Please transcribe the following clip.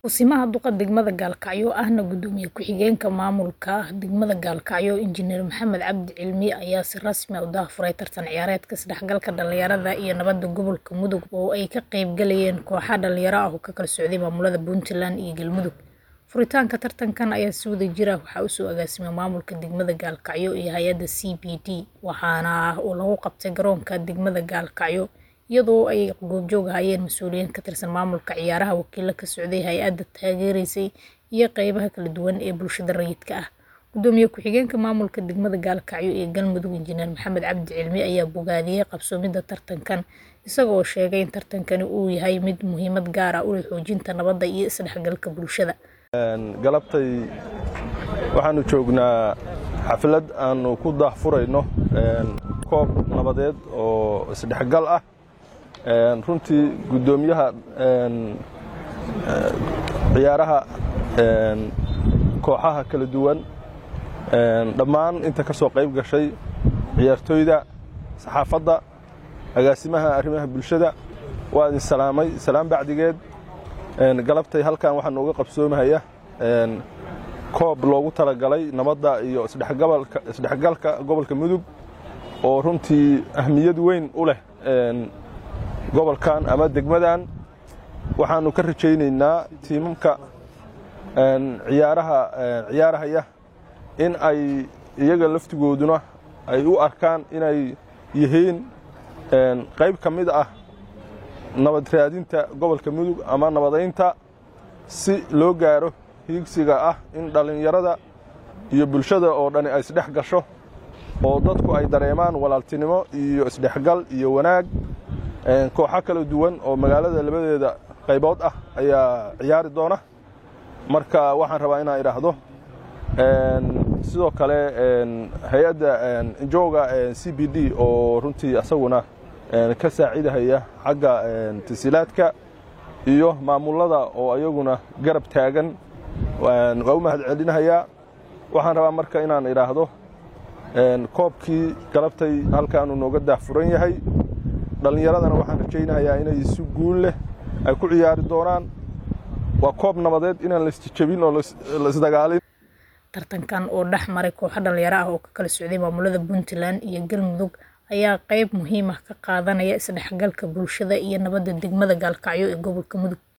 Kusimaha duqa degmada Gaalkacyo ahna gudoomiye ku-xigeenka maamulka degmada Gaalkacyo Injineer Maxamed Cabdi Cilmi ayaa si rasmi ah u daahfuray tartan ciyaareedka isdhexgalka dhalinyarada iyo nabadda gobolka Mudug oo ay ka qayb galayeen kooxo dhalinyaro ah oo ka kala socday maamulada Puntland iyo Galmudug. Furitaanka tartankan ayaa si wadajir ah waxaa u soo agaasimay maamulka degmada Gaalkacyo iyo hay'adda CBD waxaana lagu qabtay garoonka degmada Gaalkacyo iyadoo ay goobjoog ahaayeen mas'uuliyiin ka tirsan maamulka ciyaaraha, wakiilo ka socday hay'adda taageeraysay iyo qaybaha kala duwan ee bulshada rayidka ah. Gudoomiye ku-xigeenka maamulka degmada Gaalkacyo ee Galmudug Injineer Maxamed Cabdi Cilmi ayaa bogaadiyay qabsoomidda tartankan isaga oo sheegay in tartankani uu yahay mid muhiimad gaar ah u leh xoojinta nabadda iyo isdhexgalka bulshada. galabtay waxaanu joognaa xaflad aanu ku daahfurayno koob nabadeed oo isdhexgal ah runtii gudoomiyaha ciyaaraha kooxaha kala duwan dhammaan inta ka soo qayb gashay ciyaartooyda saxaafadda agaasimaha arrimaha bulshada waa idin salaamay salaam bacdigeed galabtay halkan waxaa nooga qabsoomahaya koob loogu talagalay nabadda iyo isdhexgalka gobolka mudug oo runtii ahmiyad weyn u leh gobolkan ama degmadan waxaanu ka rajaynaynaa tiimamka ciyaaraha ciyaarahaya in ay iyaga laftigooduna ay u arkaan inay yihiin qayb ka mid ah nabad raadinta gobolka mudug ama nabadaynta si loo gaaro hiigsiga ah in dhallinyarada iyo bulshada oo dhani ay isdhex gasho oo dadku ay dareemaan walaaltinimo iyo isdhexgal iyo wanaag kooxo kala duwan oo magaalada labadeeda qaybood ah ayaa ciyaari doona marka waxaan rabaa inaan idhaahdo sidoo kale hay-adda jooga c b d oo runtii asaguna ka saacidahaya xagga tasiilaadka iyo maamulada oo ayaguna garab taagan waa u mahad celinahayaa waxaan rabaa marka inaan idhaahdo koobkii galabtay halkaanu nooga daahfuran yahay dhallinyaradana waxaan rajaynayaa inay si guul leh ay ku ciyaari doonaan waa koob nabadeed inaan laisjejabin oo laisdagaalin tartankan oo dhex maray kooxo dhalinyaro ah oo ka kala socday maamulada puntland iyo galmudug ayaa qayb muhiim ah ka qaadanaya isdhexgalka bulshada iyo nabadda degmada gaalkacyo ee gobolka mudug